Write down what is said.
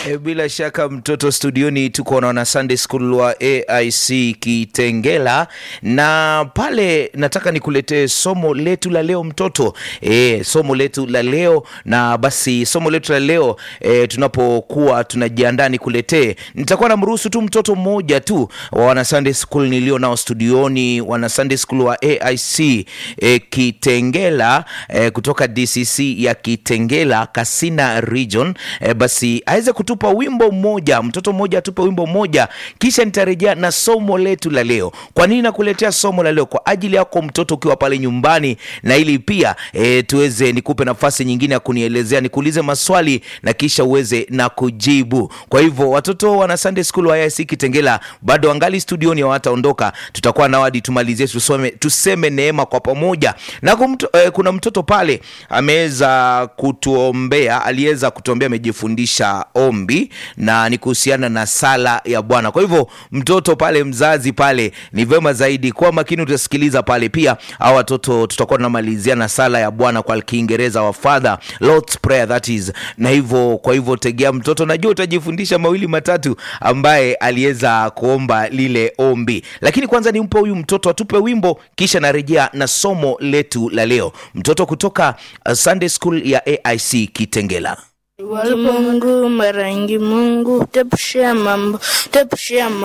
E, bila shaka mtoto studioni tuko na wana Sunday School wa AIC Kitengela, na pale nataka nikuletee somo letu la leo mtoto. E, somo letu la leo na basi somo letu la leo e, tunapokuwa tunajiandaa nikuletee, nitakuwa namruhusu tu mtoto mmoja tu wa wana Sunday School nilio nao studioni, wana Sunday School wa AIC e, Kitengela e, kutoka DCC ya Kitengela Kasina Region e, basi aweze kutupa wimbo mmoja, mtoto mmoja atupe wimbo mmoja, kisha nitarejea na somo letu la leo. Kwa nini nakuletea somo la leo? Kwa ajili yako mtoto ukiwa pale nyumbani, na ili pia e, tuweze nikupe nafasi nyingine ya kunielezea, nikuulize maswali na kisha uweze na kujibu. Kwa hivyo watoto wana Sunday School wa AIC Kitengela bado angali studioni, hawataondoka. Tutakuwa nao hadi tumalizie, tusome tuseme neema kwa pamoja. Na kumto, eh, kuna mtoto pale ameweza kutuombea, aliweza kutuombea, amejifundisha ombi na ni kuhusiana na sala ya Bwana. Kwa hivyo mtoto pale, mzazi pale, ni vema zaidi kuwa makini, utasikiliza pale pia. Au watoto tutakuwa tunamalizia na sala ya Bwana kwa Kiingereza wa Father Lord's Prayer that is, na hivyo kwa hivyo tegea mtoto, najua utajifundisha mawili matatu ambaye aliweza kuomba lile ombi, lakini kwanza nimpe huyu mtoto atupe wimbo, kisha narejea na somo letu la leo. Mtoto kutoka uh, Sunday School ya AIC Kitengela. Mungu mara nyingi Mungu tepushia mambo tepushia